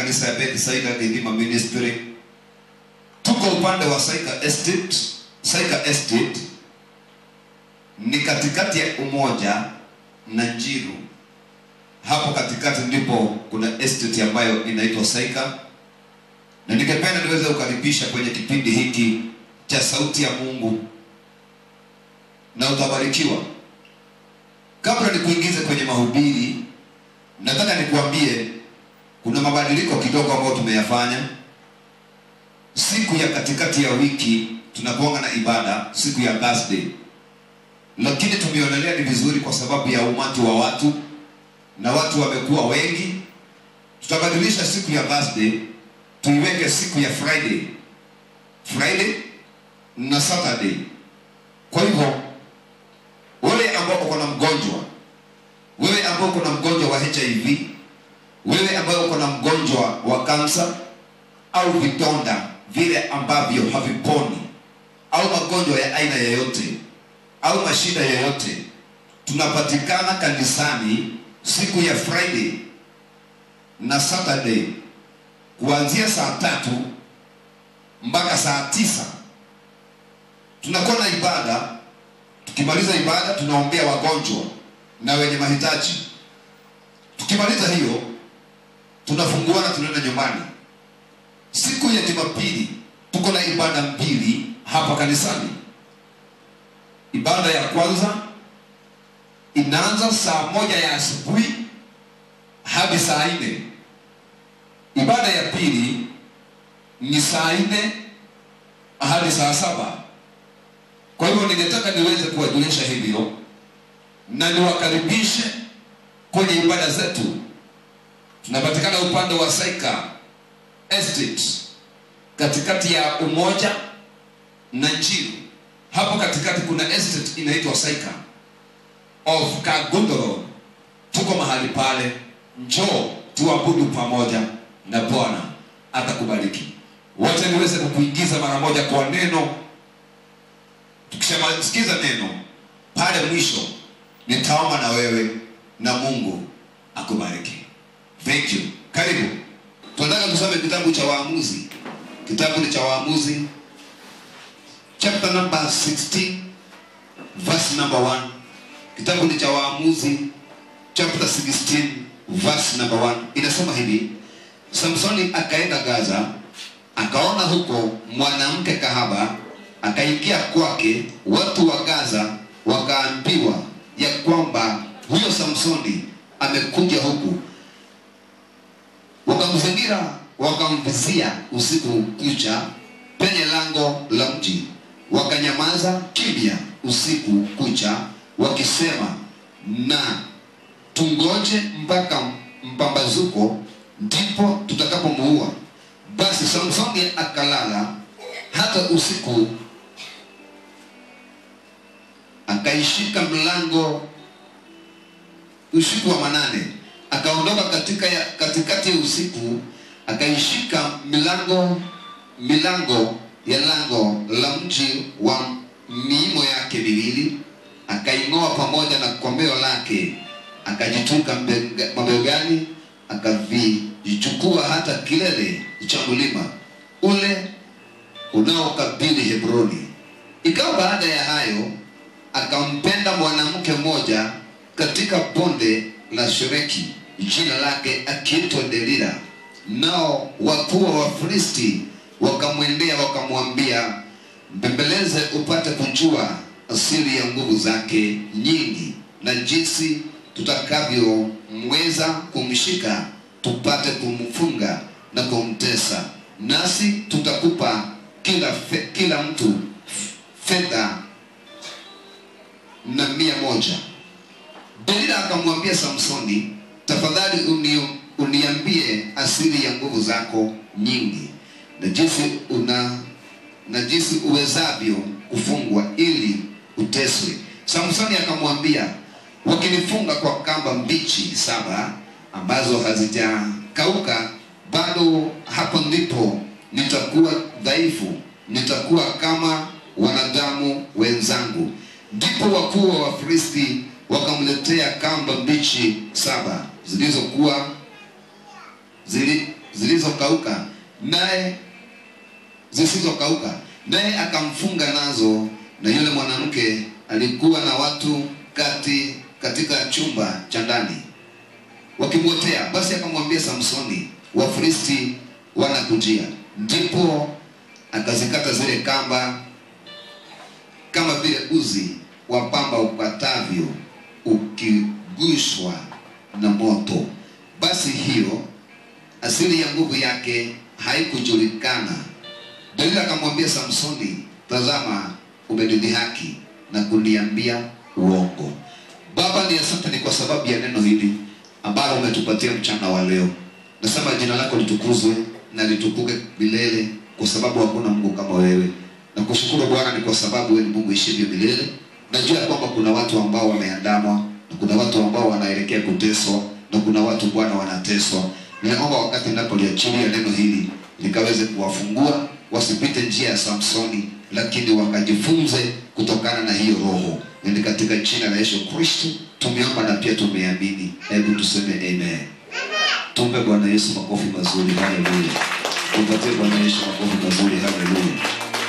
kanisa ya Bethsaida Redeemer Ministry. Tuko upande wa Saika Estate. Saika Estate ni katikati ya Umoja na Njiru. Hapo katikati ndipo kuna estate ambayo inaitwa Saika, na ningependa niweze kukaribisha kwenye kipindi hiki cha Sauti ya Mungu na utabarikiwa. Kabla nikuingize kwenye mahubiri, nataka nikuambie kuna mabadiliko kidogo ambayo tumeyafanya. Siku ya katikati ya wiki tunakuanga na ibada siku ya Thursday, lakini tumeonelea ni vizuri kwa sababu ya umati wa watu na watu wamekuwa wengi, tutabadilisha siku ya Thursday tuiweke siku ya Friday, Friday na Saturday. Kwa hivyo wewe ambao uko na mgonjwa, wewe ambao uko na mgonjwa wa HIV, wewe ambao uko na mgonjwa wa kansa au vidonda vile ambavyo haviponi au magonjwa ya aina yoyote au mashida yoyote, tunapatikana kanisani siku ya Friday na Saturday kuanzia saa tatu mpaka saa tisa tunakuwa na ibada. Tukimaliza ibada, tunaombea wagonjwa na wenye mahitaji. Tukimaliza hiyo, tunafunguana, tunaenda nyumbani. Siku ya Jumapili tuko na ibada mbili hapa kanisani. Ibada ya kwanza inaanza saa moja ya asubuhi hadi saa nne. Ibada ya pili ni saa nne hadi saa saba. Kwa hivyo ningetaka niweze kuwajulisha hivyo na niwakaribishe kwenye ibada zetu. Tunapatikana upande wa Saika Estate katikati ya Umoja na Njiru. Hapo katikati kuna estate inaitwa Saika of Kagundoro. Tuko mahali pale, njoo tuabudu pamoja na Bwana atakubariki. Wacha niweze kukuingiza mara moja kwa neno. Tukisema sikiza neno pale mwisho, nitaomba na wewe na Mungu akubariki. Thank you. Karibu. Tunataka tusome kitabu cha Waamuzi. Kitabu ni cha Waamuzi chapter number 16 verse number 1. Kitabu ni cha Waamuzi chapter 16 verse number 1. Inasema hivi: Samsoni akaenda Gaza, akaona huko mwanamke kahaba, akaingia kwake. Watu wa Gaza wakaambiwa ya kwamba huyo Samsoni amekuja huku, wakamzingira, wakamvizia usiku kucha penye lango la mji, wakanyamaza kimya usiku kucha, wakisema, na tungoje mpaka mpambazuko, ndipo tutakapomuua. Basi Samsoni akalala hata usiku, akaishika mlango usiku wa manane, akaondoka katika ya, katikati ya usiku, akaishika milango milango ya lango la mji wa miimo yake miwili, akaing'oa pamoja na kombeo lake, akajituka mbega- mabegani, akavichukua hata kilele cha mlima ule unaokabili Hebroni. Ikawa baada ya hayo, akampenda mwanamke mmoja katika bonde la Shoreki, jina lake akiitwa Delila. Nao wakuu wa Wafilisti wakamwendea wakamwambia, mbembeleze upate kujua asili ya nguvu zake nyingi na jinsi tutakavyomweza kumshika tupate kumfunga na kumtesa, nasi tutakupa kila, fe, kila mtu fedha na mia moja. Delila akamwambia Samsoni, tafadhali uni, uniambie asili ya nguvu zako nyingi na jinsi una na jinsi uwezavyo kufungwa ili uteswe. Samsoni akamwambia, wakinifunga kwa kamba mbichi saba ambazo hazijakauka bado, hapo ndipo nitakuwa dhaifu, nitakuwa kama wanadamu wenzangu. Ndipo wakuu wa Wafilisti wakamletea kamba mbichi saba zilizokuwa zili, zilizokauka naye zisizokauka naye akamfunga nazo na yule mwanamke alikuwa na watu kati katika chumba cha ndani wakimwotea basi akamwambia samsoni wafilisti wanakujia ndipo akazikata zile kamba kama vile uzi wa pamba ukatavyo ukigushwa na moto basi hiyo asili ya nguvu yake haikujulikana dalila akamwambia samsoni tazama umenidhihaki na kuniambia uongo baba ni asante ni kwa sababu ya neno hili ambalo umetupatia mchana wa leo nasema jina lako litukuzwe na litukuke milele kwa sababu hakuna mungu kama wewe na kushukuru bwana ni kwa sababu wewe ni mungu ishivyo milele najua ya kwamba kuna watu ambao wameandamwa na kuna watu ambao wanaelekea kuteswa na kuna watu bwana wanateswa ninaomba wakati ninapoliachilia neno hili likaweze kuwafungua wasipite njia ya samsoni lakini wakajifunze kutokana na hiyo roho ni katika jina la yesu kristo tumeomba na pia tumeamini hebu tuseme amen tumpe bwana yesu makofi mazuri haleluya tupatie bwana yesu makofi mazuri haleluya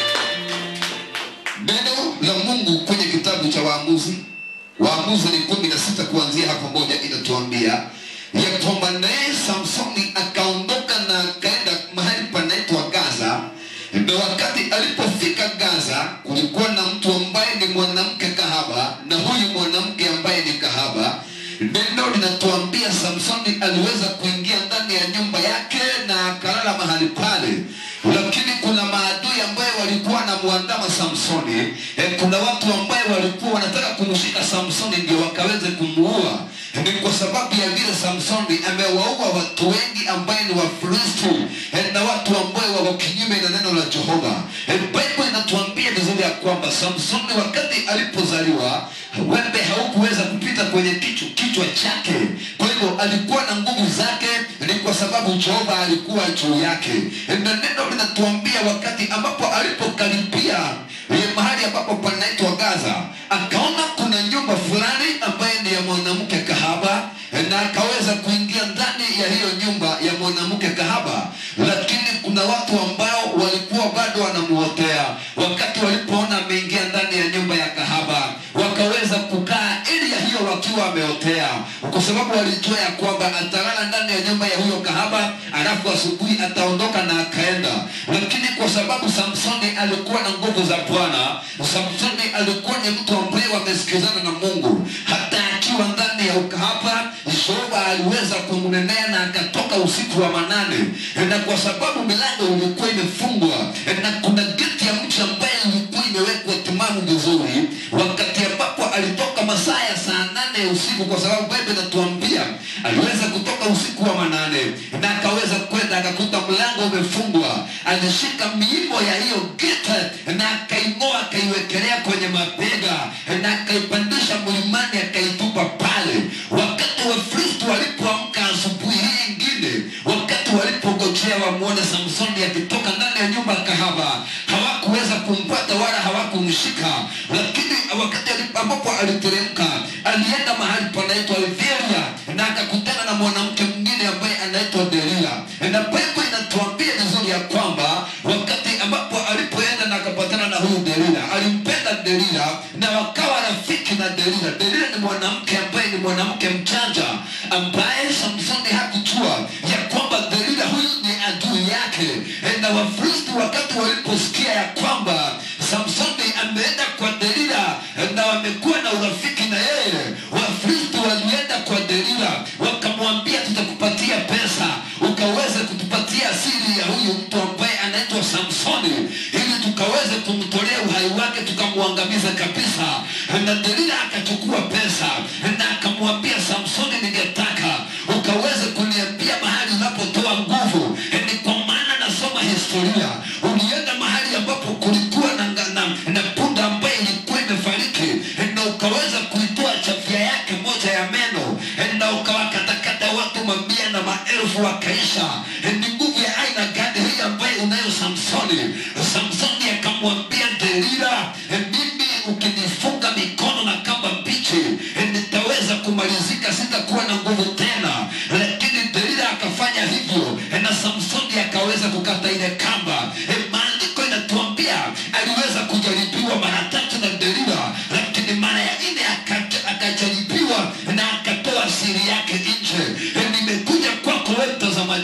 neno la mungu kwenye kitabu cha waamuzi waamuzi ni kumi na sita kuanzia hapo moja inatuambia ya kwamba naye samsoni akaondoka na akaenda mahali panaitwa gaza na wakati alipofika gaza kulikuwa na mtu ambaye ni mwanamke kahaba na huyu mwanamke ambaye ni kahaba neno linatuambia samsoni aliweza kuingia ndani ya nyumba yake na akalala mahali pale lakini kuna maadui ambaye walikuwa wanamwandama samsoni e, kuna watu ambaye walikuwa wanataka kumshika samsoni ndio wakaweze kumuua ni kwa sababu ya vile samsoni amewaua watu wengi ambaye ni wafilisti e, na watu ambaye wako kinyume na neno la jehova e, bible inatuambia vizuri ya kwamba samsoni wakati alipozaliwa wembe haukuweza kupita kwenye kichwa, kichwa chake kwa hivyo alikuwa na nguvu zake ni kwa sababu jehova alikuwa juu yake na neno linatuambia wakati ambapo alipokaribia eh, mahali ambapo panaitwa gaza akaona kuna nyumba fulani ambaye ni ya mwanamke kahaba eh, na akaweza kuingia ndani ya hiyo nyumba ya mwanamke kahaba lakini kuna watu ambao walikuwa bado wanamuotea wakati walipoona ameingia ndani ya nyumba ya kahaba wakaweza kukaa ili ya hiyo wakiwa wameotea kwa sababu walijua ya kwamba atalala ndani ya nyumba ya huyo kahaba alafu asubuhi ataondoka na akaenda lakini kwa sababu samsoni alikuwa na nguvu za bwana samsoni alikuwa ni mtu ambaye wamesikizana na mungu hata akiwa ndani ya ukahaba jehova aliweza kumnenea na akatoka usiku wa manane na kwa sababu milango ilikuwa imefungwa na kuna geti ya mji ambaye ilikuwa imewekwa timamu vizuri wakati ambapo alitoka masaa ya saa nane ya usiku kwa sababu bible inatuambia aliweza kutoka usiku wa manane na akaweza kwenda akakuta mlango umefungwa alishika miimo ya hiyo geti na akaing'oa akaiwekelea kwenye mabega na akaipandisha mlimani akaitupa pale wakati wafristo walipoamka asubuhi hii ingine wakati walipogojea wamwone samsoni akitoka ndani ya nyumba ya kahaba hawakuweza kumpata wala hawakumshika lakini wakati alipo- ambapo aliteremka alienda mahali panaitwa Itheria na akakutana na mwanamke mwingine ambaye anaitwa Delila na Biblia inatuambia vizuri ya kwamba wakati ambapo alipoenda na akapatana na huyu Delila alimpenda Delila na wakawa rafiki na Delila Delila ni mwanamke ambaye ni mwanamke mchanja ambaye Samsoni hakujua ya kwamba Delila huyu ni adui yake na Wafilisti wakati waliposikia ya kwamba Samsoni ameenda kwa Delila na wamekuwa na urafiki na yeye Wafilisti walienda kwa Delila wakamwambia tutakupatia pesa ukaweze kutupatia siri ya huyu mtu ambaye anaitwa Samsoni ili tukaweze kumtolea uhai wake tukamwangamiza kabisa na Delila akachukua pesa na akamwambia Samsoni ningetaka ukaweze kuniambia mahali unapotoa nguvu ni kwa maana nasoma historia ulienda mahali ambapo kulikuwa na, na, na, na punda ambaye ilikuwa imefariki na ukaweza kuitoa chafya yake moja ya meno na ukawakatakata watu mamia na maelfu wakaisha ni nguvu ya aina gani hii ambaye unayo samsoni samsoni akamwambia delila mimi ukinifunga mikono na kamba mbichi nitaweza kumalizika sitakuwa na nguvu tena lakini delila akafanya hivyo na samsoni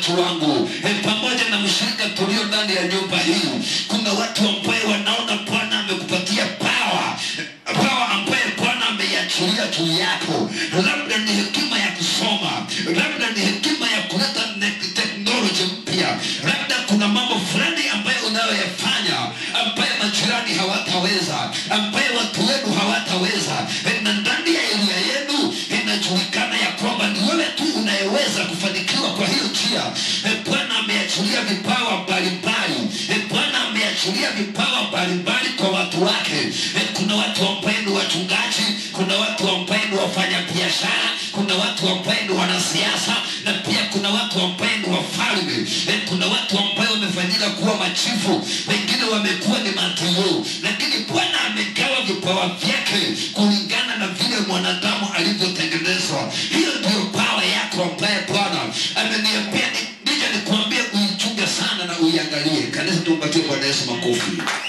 watu wangu e, pamoja na mshirika tulio ndani ya nyumba hii kuna watu ambaye wanaona bwana amekupatia pawa pawa ambaye bwana ameiachilia juu yako labda ni hekima ya kusoma labda ni hekima ya kuleta ne- teknoloji mpya labda kuna mambo fulani ambayo unayoyafanya ambaye majirani hawataweza ambaye watu wenu hawataweza E, na ndani ya eria yenu inajulikana ya kwamba ni wewe tu unayeweza kufanikiwa kwa hiyo njia E, bwana ameachilia vipawa mbalimbali E, bwana ameachilia vipawa mbalimbali kwa watu wake E, kuna watu ambaye ni wachungaji kuna watu ambaye ni wafanya biashara kuna watu ambaye ni wanasiasa na pia kuna watu ambaye ni wafalme Eh, kuna watu ambaye wamefanyika kuwa machifu wengine wamekuwa ni matiu lakini bwana amegawa vipawa vyake kulingana na vile mwanadamu alivyotengenezwa hiyo ndio pawa yako ambaye bwana ameniambia ni- nije nikuambie uichunge sana na uiangalie kanisa tumpatie bwana yesu makofi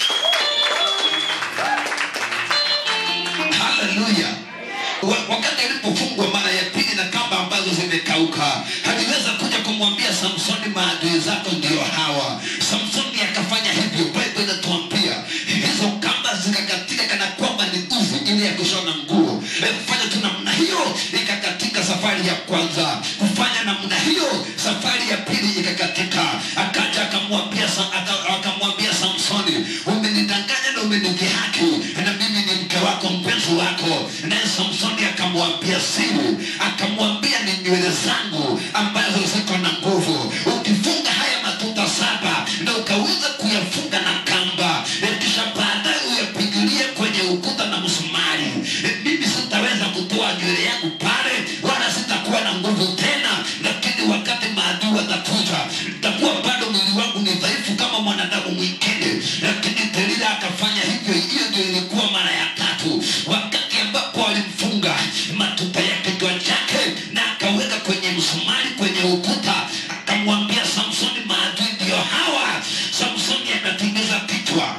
haleluya Wa- wakati alipofungwa mara ya pili na kamba ambazo zimekauka aliweza kuja kumwambia samsoni maadui zako ndio hawa samsoni akafanya hivyo bible inatuambia hizo kamba zikakatika kana kwamba ni uzi ili ya kushona nguo E, kufanya tu namna hiyo ikakatika safari ya kwanza kufanya namna hiyo safari ya pili ikakatika akaja akamwambia Sa- aka- akamwambia samsoni umenidanganya na umenidhihaki na mimi ni mke wako mpenzi wako naye samsoni akamwambia siri akamwambia ni nywele zangu ambazo ziko na nguvu ukifunga haya matuta saba na ukaweza kuyafunga na kamba e, kisha baadaye uyapigilie kwenye ukuta na msumari e, mimi sitaweza kutoa nywele yangu pale wala sitakuwa na nguvu tena lakini wakati maadui watakuja nitakuwa bado mwili wangu ni dhaifu kama mwanadamu mwingine lakini delila akafanya hivyo hiyo ndio ilikuwa mara ya tatu wakati ambapo alimfunga matuta ya kichwa chake na akaweka kwenye msumari kwenye ukuta akamwambia samsoni maadui ndio hawa samsoni akatimiza kichwa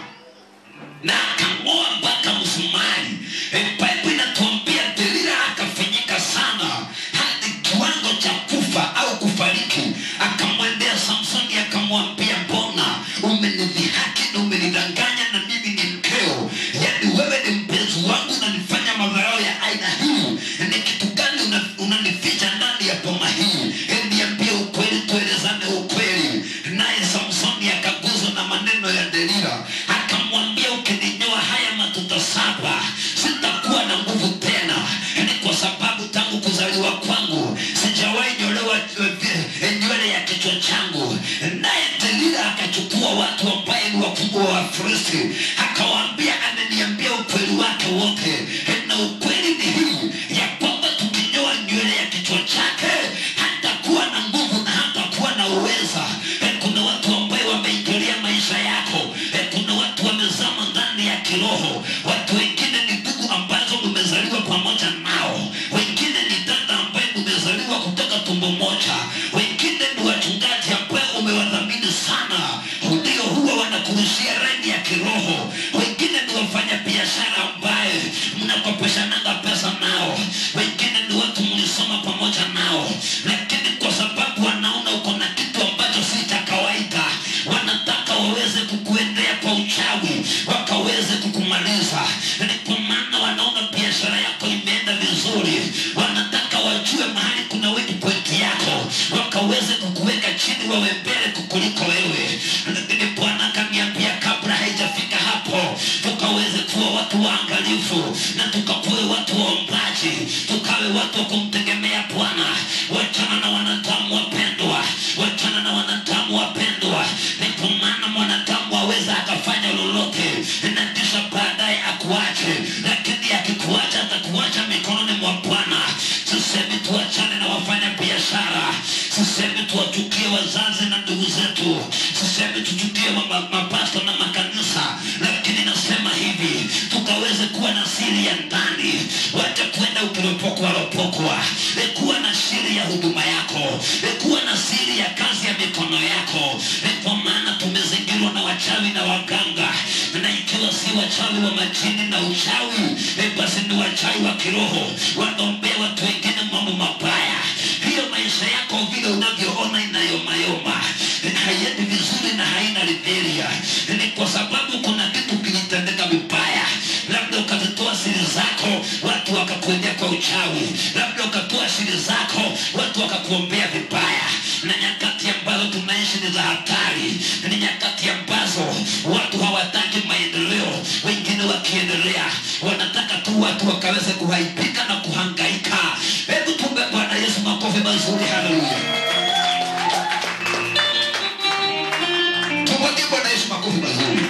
na akang'oa mpaka msumari e, bible inatuambia delila akafinyika sana hadi kiwango cha kufa au kufariki akamwendea samsoni akamwambia mbona umenidhihaki na umenidanganya na mimi ni mkeo yaani wewe ni mpenzi wangu unanifanya madharau ya aina hii ni kitu gani una- unanificha ndani ya boma hii E, niambie ukweli tuelezane ukweli naye samsoni akaguzwa na maneno ya delila akamwambia ukininyoa haya matuta saba sitakuwa na nguvu tena ni kwa sababu tangu kuzaliwa kwangu sijawahi nyolewa eh, eh, nywele ya kichwa changu naye delila akachukua watu ambaye ni wakubwa wa wafilisti akawaambia ameniambia ukweli wake wote Eh, na ukweli ni hii ya kwamba tukinyoa nywele ya kichwa chake hatakuwa na nguvu na hatakuwa na uweza Eh, kuna watu ambaye wameingilia maisha yako Eh, kuna watu wamezama ndani ya kiroho watu wengine ni ndugu ambazo umezaliwa pamoja nao wengine ni dada ambaye umezaliwa kutoka tumbo moja wengine ni wachungaji ambaye umewadhamini sana ndio huwa wanakurushia reni ya kiroho wengine ni wafanya biashara ambaye mnakopeshananga pesa nao wengine ni watu mlisoma pamoja nao lakini kwa sababu wanaona uko na kitu ambacho si cha kawaida wanataka waweze kukuendea kwa uchawi wakaweze kukumaliza ni kwa maana wanaona biashara yako imeenda vizuri wanataka wajue mahali kuna weak point yako wakaweze kukuweka chini wawe mbele kukuliko wewe lakini bwana akaniambia kabla haijafika hapo tukaweze kuwa watu waangalifu na tukakuwe watu waombaji tukawe watu wa kumtegemea bwana wachana na wanadamu wapendwa wachana na wanadamu wapendwa ni kwa maana mwanadamu aweza akafanya lolote na kisha baadaye akuache lakini akikuacha atakuacha mikononi mwa bwana sisemi tuachane na wafanya biashara sisemi tuwachukie wazazi na ndugu zetu sisemi tuchukie ma- mapasta na makanisa lakini nasema hivi tukaweze kuwa na siri ya ndani wacha kwenda ukiropokwa ropokwa E, kuwa na siri ya huduma yako E, kuwa na siri ya kazi ya mikono yako E, kwa maana tumezingirwa na wachawi na waganga na ikiwa si wachawi wa majini na uchawi e, basi ni wachawi wa kiroho wanaombea watu wengine mambo mabaya hiyo maisha yako vile unavyoona inayomayo moja ni kwa sababu kuna kitu kilitendeka vibaya labda ukazitoa siri zako watu wakakuendea kwa uchawi labda ukatoa siri zako watu wakakuombea vibaya na nyakati ambazo tunaishi ni za hatari ni nyakati ambazo watu hawataki maendeleo wengine wakiendelea wanataka tu watu wakaweze kuhaibika na kuhangaika hebu tumbe bwana yesu makofi mazuri haleluya tupatie bwana yesu makofi mazuri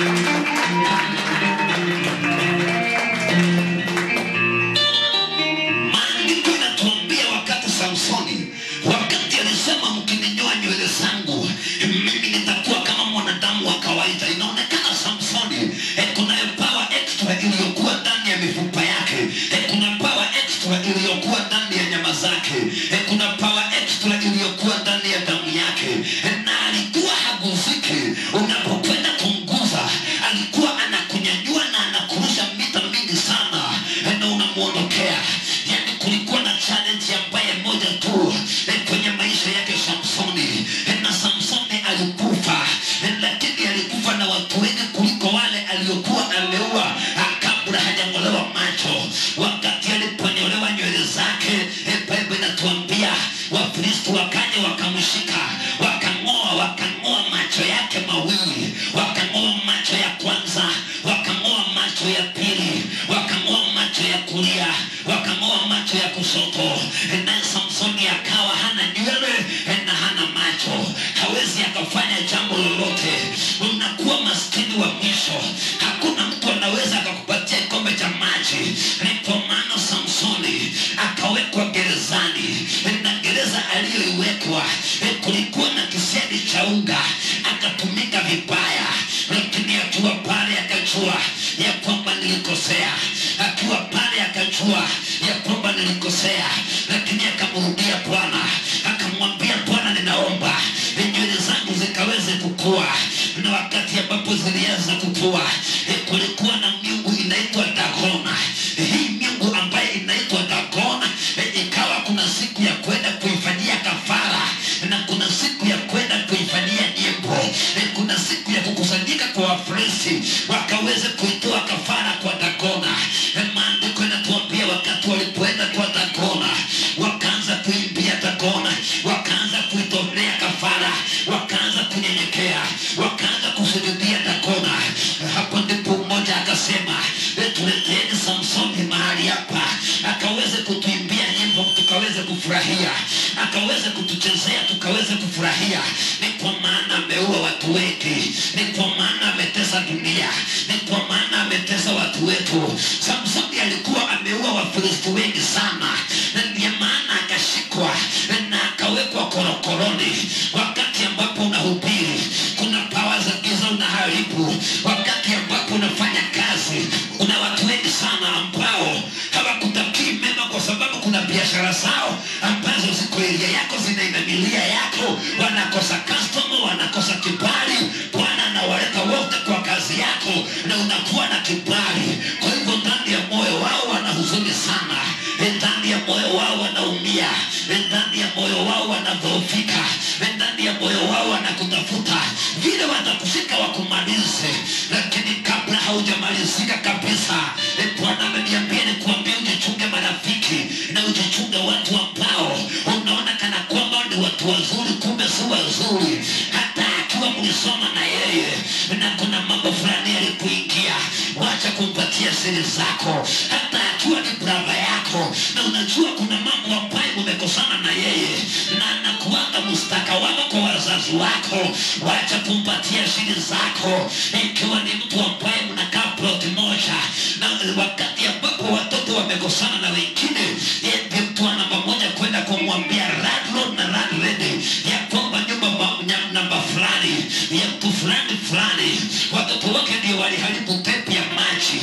maandiko inatuambia wakati samsoni wakati alisema mkininyoa nywele zangu mimi nitakuwa kama mwanadamu wa kawaida inaonekana samsoni eh, kuna power extra iliyokuwa ndani ya mifupa yake eh, kuna power extra iliyokuwa ndani ya nyama zake eh, kuna power extra iliyokuwa ndani ya damu yake eh, na alikuwa haguziki unapokwenda kumguza alikuwa anakunyanyua na anakurusha mita mingi sana eh, na unamwondokea yani kulikuwa na challenge ambaye moja tu eh, kwenye maisha yake samsoni eh, na samsoni alikufa eh, lakini alikufa na watu wengi kuliko wale aliokuwa ameua ah, kabla hajang'olewa macho wakati aliponyolewa nywele zake eh, bible inatuambia wafilisti wakaja wakamshika wakang'oa wakang'oa macho yake mawili wakang'oa macho ya kwanza wakang'oa macho ya pili wakang'oa macho ya kulia wakang'oa macho ya kushoto naye samsoni akawa hana nywele na hana macho hawezi akafanya jambo lolote unakuwa maskini wa mwisho hakuna mtu anaweza akakupatia kikombe cha maji ndipo maana samsoni akawekwa gerezani na gereza aliyoiwekwa kulikuwa na kisedi cha unga akatumika vibaya lakini akiwa pale akajua ya kwamba nilikosea akiwa pale akajua ya kwamba nilikosea lakini akamrudia bwana akamwambia bwana ninaomba nywele zangu zikaweze kukua na wakati ambapo zilianza kukua eh, kulikuwa na miungu inaitwa dagona hii miungu ambaye inaitwa dagona eh, ikawa kuna siku ya kwenda kuifanyia kafara na kuna siku ya kwenda kuifanyia nyimbo eh, kuna siku ya kukusanyika kwa wafrisi wakaweze kuitoa kafara kwa dagona eh, maandiko inatuambia wakati walipoenda kwa dagona wakaanza kuimbia dagona wakaanza kuitolea kafara wakaanza kunyenyekea wakaanza kusujudia dagona hapo ndipo mmoja akasema "Eh, tuleteni samsoni mahali hapa akaweze kutuimbia nyimbo tukaweze kufurahia akaweze kutuchezea tukaweze kufurahia ni kwa maana ameua watu wengi ni kwa maana ametesa dunia ni kwa maana ametesa watu wetu samsoni alikuwa ameua wafilisti wengi sana na ndiyo maana akashikwa na akawekwa korokoroni wakati ambapo unahubiri kuna pawa za giza unaharibu wakati ambapo unafanya kazi kuna watu wengi sana ambao hawakutakii mema kwa sababu kuna biashara zao ambazo ziko eria yako zinainamilia yako wanakosa customer wanakosa kibali bwana anawaleta wote kwa kazi yako na unakuwa na kibali kwa hivyo ndani ya moyo wao wana huzuni sana ndani ya moyo wao wanaumia ndani ya moyo wao wanadhoofika ndani ya moyo wao wanakutafuta vile watakushika wakumalize lakini kabla haujamalizika kabisa eh, bwana ameniambia nikuambia ujichunge marafiki na ujichunge watu ambao unaona kana kwamba ni watu wazuri kumbe si wazuri hata akiwa mlisoma na yeye na kuna mambo fulani yalikuingia wacha kumpatia siri zako hata akiwa ni brava yako na unajua kuna mambo ambayo umekosana na yeye na anakuanga mstaka wako kwa wazazi wako wacha kumpatia siri zako ikiwa ni mtu ambaye mnakaa ploti moja na wakati ambapo watoto wamekosana na wengine yeye ndiye mtu wa namba moja kwenda kumwambia landlord na landlady ya kwamba nyumba ma- nya- namba fulani ya mtu fulani fulani watoto wake ndio waliharibu pepi ya maji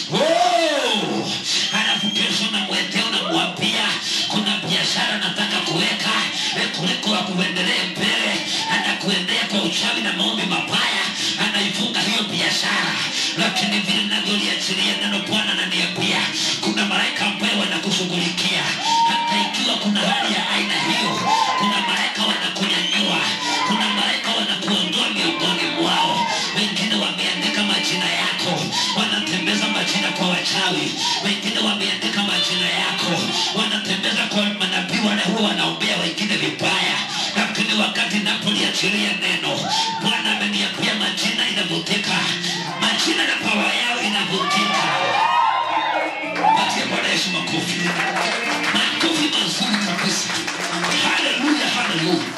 oh! halafu kesho namwendea unamwambia kuna biashara nataka kuweka eh, kuliko akuendelee mbele anakuendea kwa uchawi na maombi mabaya anaifunga hiyo biashara lakini vile navyoliachilia neno bwana ananiambia kuna malaika ambaye wanakushughulikia hata ikiwa kuna hali ya aina hiyo kuna malaika wanakunyanyua kuna malaika wanakuondoa miongoni mwao majina yako wanatembeza majina kwa wachawi wengine wameandika majina yako wanatembeza kwa manabii wale huwa wanaombea wengine vibaya lakini wakati napoliachilia neno bwana ameniambia majina inavutika majina na pawa yao inavutika patia bwana yesu makofi makofi mazuri kabisa haleluya haleluya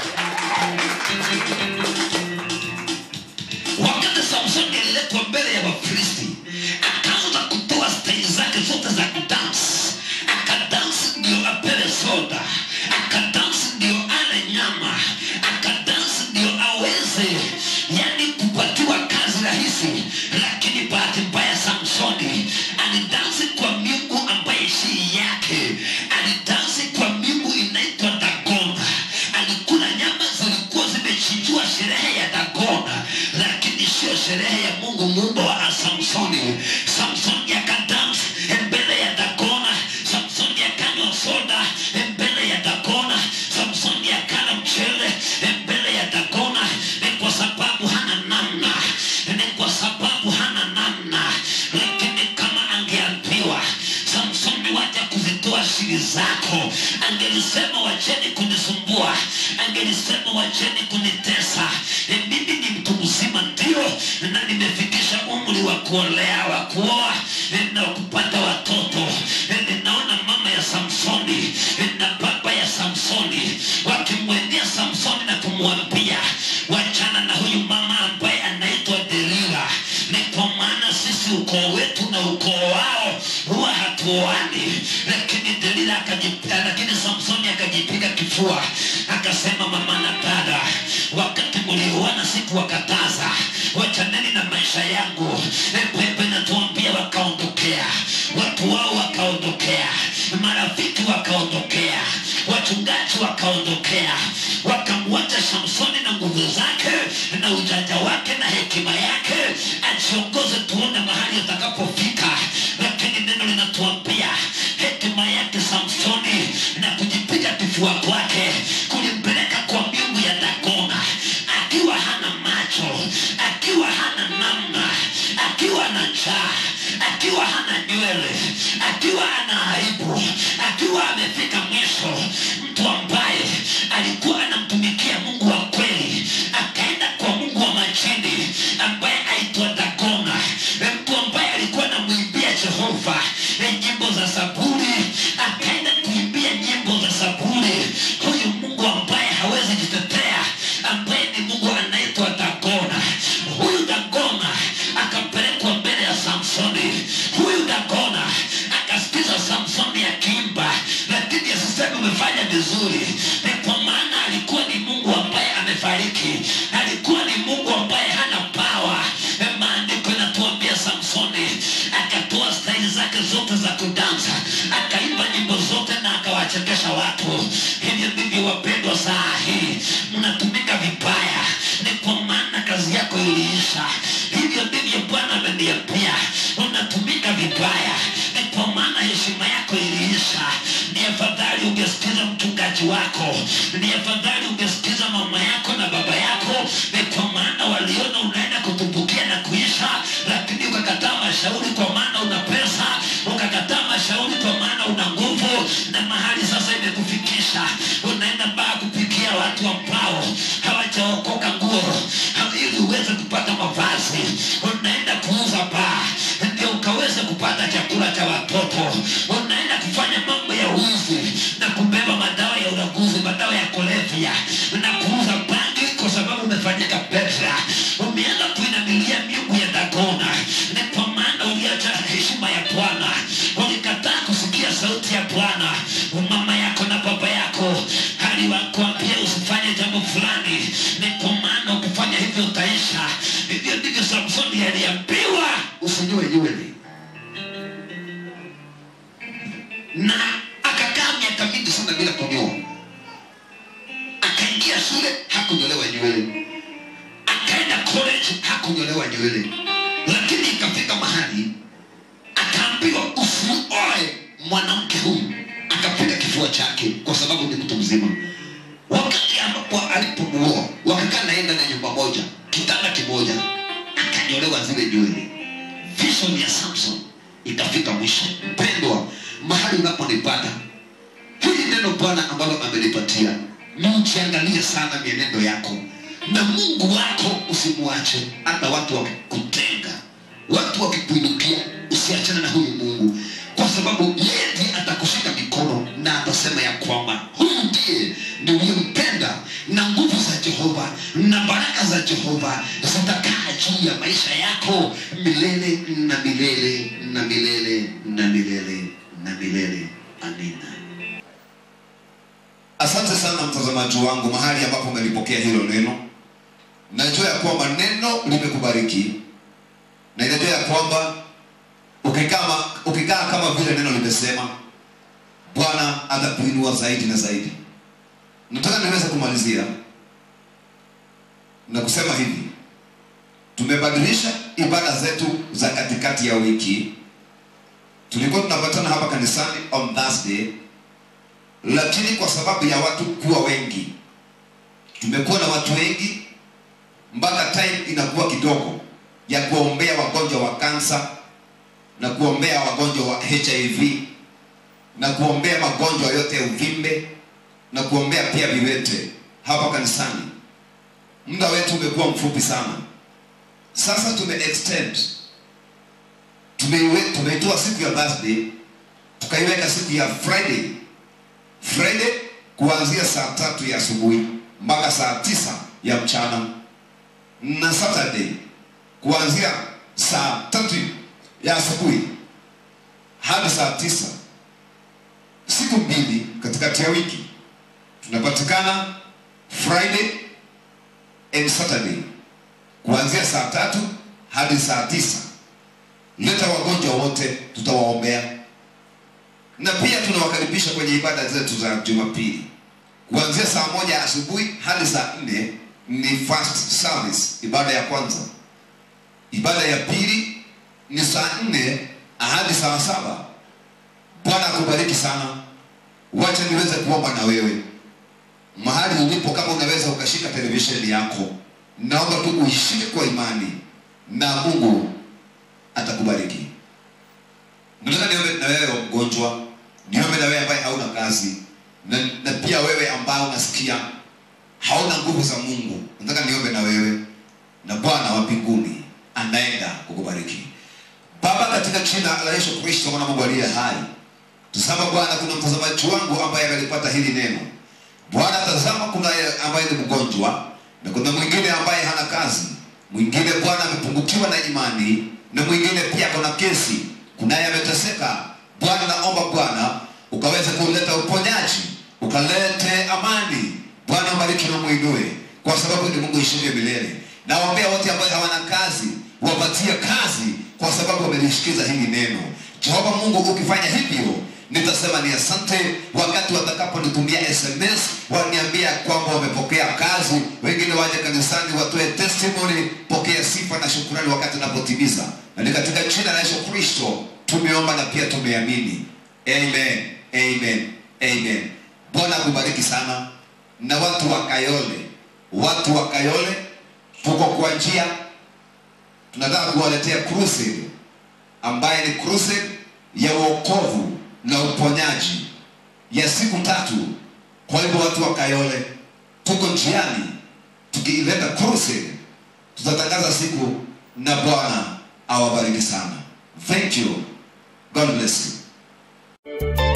wakati samsoni aliletwa mbele ya wafilisti akaanza kutoa staili zake zote za kudansi akadansi ndio apewe soda akadansi ndio ale nyama akadansi ndio aweze yani kupatiwa kazi rahisi lakini bahati mbaya samsoni alidansi kwa miungu ambaye si yake alidansi kwa miungu inaitwa dagona alikula nyama zilikuwa zimechinjiwa sherehe ya dagona lakini sio sherehe ya mungu muumba wa samsoni samsoni akadansi mbele ya dagona samsoni akanywa soda mbele ya dagona samsoni akala mchele mbele ya dagona ni kwa sababu hana namna ni kwa sababu hana namna lakini kama angeambiwa samsoni wacha kuzitoa siri zako angelisema wacheni kunisumbua angelisema wacheni kunitesa e, mimi ni mtu mzima ndio na nimefikisha umri wa kuolea wa kuoa e, na kupata watoto e, ninaona mama ya samsoni e, na baba ya samsoni wakimwendea samsoni na kumwambia wachana na huyu mama ambaye anaitwa delila ni kwa maana sisi ukoo wetu na ukoo wao huwa hatuoani lakini delila akajipiga lakini samsoni akajipiga kifua akasema mama na dada wakati mlioana sikuwakataza wachaneni na maisha yangu pepe natuambia wakaondokea watu wao wakaondokea marafiki wakaondokea wachungaji wakaondokea wakamwacha samsoni na nguvu zake na ujanja wake na hekima yake ajiongoze tuone mahali atakapofika lakini neno linatuambia hekima yake samsoni na kujipiga kifua kwake kulimpeleka kwa miungu ya dagona akiwa hana macho akiwa hana namna akiwa na njaa akiwa hana nywele akiwa ana aibu akiwa amefika mwisho mtu ambaye alikuwa anamtumikia mungu wa kweli akaenda kwa mungu wa majini ambaye aitwa dagona mtu ambaye alikuwa anamwimbia jehova nyimbo za saburi akaenda kuimbia nyimbo za saburi huyu mungu ambaye hawezi jitetea ambaye ni mungu anaitwa dagona huyu dagona akapelekwa mbele ya samsoni huyu dagona akasikiza samsoni akiimba lakini asiseme umefanya vizuri ni kwa maana alikuwa ni mungu ambaye amefariki alikuwa ni mungu ambaye hana pawa maandiko inatuambia samsoni akatoa staili zake zote za kudansa akaimba nyimbo zote na akawachekesha watu hivyo ndivyo wapendwa saa hii mnatumika vibaya ni kwa maana kazi yako iliisha hivyo ndivyo bwana ameniambia unatumika vibaya ni kwa maana heshima yako iliisha ni afadhali ungesikiza mchungaji wako ni afadhali ungesikiza mama yako na baba yako ni kwa maana waliona unaenda kutumbukia na kuisha lakini ukakataa mashauri kwa maana una pesa ukakataa mashauri kwa maana una nguvu na mahali sasa imekufikisha unaenda baa kupikia watu ambao hawajaokoka nguo ili uweze kupata mavazi unaenda kuuza baa ndio ukaweze kupata chakula cha watoto unaenda kufanya mambo ya uzi na kubeba madawa ya uraguzi madawa ya kulevya na kuuza bangi kwa sababu umefanyika pesa umeanza kuinamilia miungu ya dagona ni kwa maana uliacha heshima ya bwana ulikataa kusikia sauti ya bwana mama yako na baba yako aliwakwambia usifanye jambo fulani ni kwa maana ukifanya hivyo utaisha hivyo ndivyo samsoni aliambiwa usinywe nywele na akakaa miaka mingi sana bila kunyoa akaingia shule hakunyolewa nywele akaenda college hakunyolewa nywele lakini ikafika mahali akaambiwa usioe mwanamke huyu akapiga kifua chake kwa sababu ni mtu mzima wakati ambapo alipomuoa wakakaa naenda na nyumba moja kitanda kimoja akanyolewa zile nywele season ya samson ikafika mwisho mpendwa mahali unaponipata hili neno bwana ambalo amelipatia ni ujiangalie sana mienendo yako na mungu wako usimwache hata watu wakikutenga watu wakikuinukia usiachane na huyu mungu kwa sababu yeye ndiye atakushika mikono na atasema ya kwamba huyu ndiye niliyempenda na nguvu za jehova na baraka za jehova zitakaa juu ya maisha yako milele na milele na milele na milele na milele amina asante sana mtazamaji wangu mahali ambapo umelipokea hilo neno najua ya kwamba neno limekubariki na inajua ya kwamba ukikaa ma- ukikaa kama vile neno limesema bwana atakuinua zaidi na zaidi nataka niweze kumalizia na kusema hivi tumebadilisha ibada zetu za katikati ya wiki tulikuwa tunapatana hapa kanisani on thursday lakini kwa sababu ya watu kuwa wengi tumekuwa na watu wengi mpaka time inakuwa kidogo ya kuombea wagonjwa wa kansa na kuombea wagonjwa wa hiv na kuombea magonjwa yote ya uvimbe na kuombea pia viwete hapa kanisani muda wetu umekuwa mfupi sana sasa tume extend tumeiwe- tumeitoa siku ya thursday tukaiweka siku ya friday friday kuanzia saa tatu ya asubuhi mpaka saa tisa ya mchana na saturday kuanzia saa tatu ya asubuhi hadi saa tisa siku mbili katikati ya wiki tunapatikana friday and saturday kuanzia saa tatu hadi saa tisa leta wagonjwa wote tutawaombea na pia tunawakaribisha kwenye ibada zetu za jumapili kuanzia saa moja asubuhi hadi saa nne ni first service ibada ya kwanza ibada ya pili ni saa nne hadi saa saba bwana akubariki sana wacha niweze kuomba na wewe mahali ulipo kama unaweza ukashika televisheni yako naomba tu uishike kwa imani na mungu atakubariki nataka niombe na wewe mgonjwa niombe na wewe ambaye hauna kazi na, na pia wewe ambao unasikia hauna nguvu za mungu nataka niombe na wewe na bwana wa mbinguni anaenda kukubariki baba katika jina la yesu kristo mwana mungu aliye hai tazama bwana kuna mtazamaji wangu ambaye amelipata hili neno bwana tazama kuna yeye ambaye ni mgonjwa na kuna mwingine ambaye hana kazi mwingine bwana amepungukiwa na imani na mwingine pia kuna kesi kunaye ameteseka bwana naomba bwana ukaweze kuleta uponyaji ukalete amani bwana mbariki na mwinue kwa sababu ni mungu ishivyo milele nawaombea wote ambao hawana kazi wapatie kazi kwa sababu wamelishikiza hili neno jehova mungu ukifanya hivyo nitasema ni asante wakati watakaponitumia sms waniambia kwamba wamepokea kazi wengine waje kanisani watoe testimony pokea sifa na shukurani wakati unapotimiza na ni katika jina la yesu kristo tumeomba na pia tumeamini amen amen amen bwana akubariki sana na watu wa kayole watu wa kayole tuko kwa njia tunataka kuwaletea crusade ambaye ni crusade ya uokovu na uponyaji ya siku tatu kwa hivyo watu wa kayole tuko njiani tukiileta crusade tutatangaza siku na bwana awabariki sana thank you god bless you